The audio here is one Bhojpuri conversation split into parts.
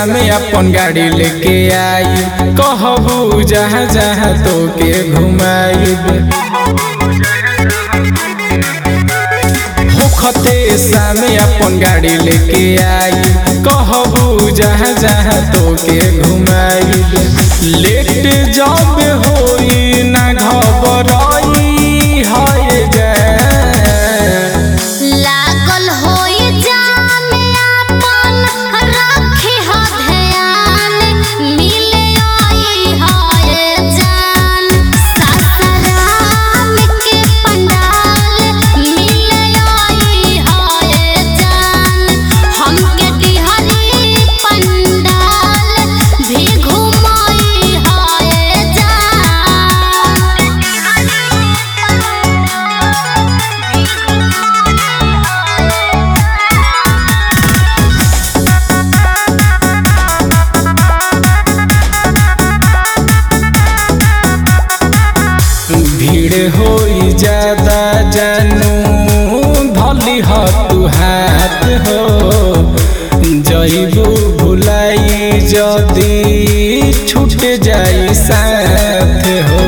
सामे अपन गाड़ी लेके आई कहबू जहाँ जहाँ तो के घुमाई होखते सामे अपन गाड़ी लेके आई कहबू जहाँ जहाँ तो के घुमाई लेट जब होई ना घबराई है जान लागल होई जामे आपन रखे ह ध्यान मिले आई हाय जान सासराम के पंडाल मिले आई हाय जान हमके डिहरी पंडाल भी घुमाई हाय भीड़ होई ज्यादा जानू धली ह तू हाथ हो जईबू भुलाई जदी छूट जाई साथ हो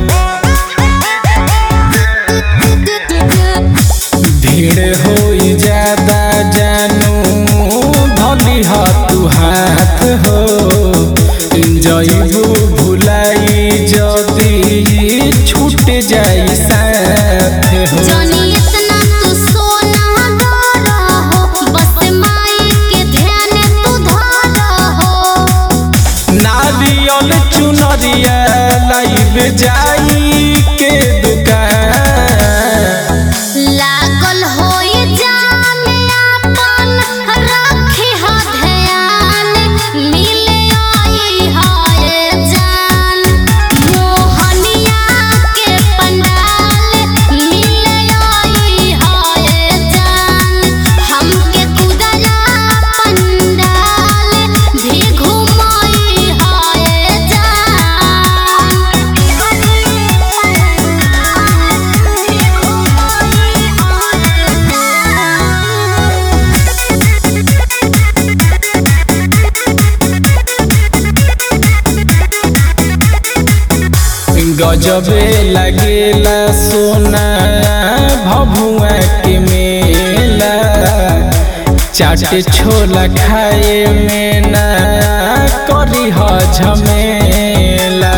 भीड़ होई ज्यादा जानू धली ह तू हाथ हो जईबू भुलाई जदी छूट जाई साथ हो जानी इतना तू सोना गारा हो बस माई के ध्यान तू धारा हो नारियल चुनरिया लाइब जाई के दुकान लागल होई जामे आपन रखे ह ध्यान मिले आई हाय जान मोहनिया के पंडाल मिले आई हाय जान हमके कुदरा पंडाल भी घुमाई हाय गजबे लगेला सोना भभुआ के मेला चाट छोला खाए में ना करी ह झमेला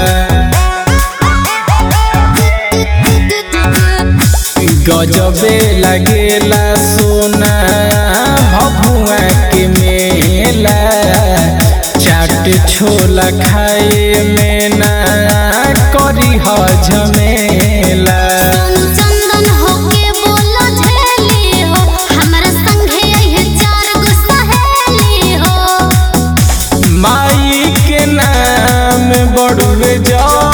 गजबे लगेला सोना भभुआ के मेला चाट छोला खाए में ना करी ह झमेला सोनू चंदन होके बोलो झेली हो हमरा संगे अइहे चार गो सहेली हो माई के नाम बड़ुए जा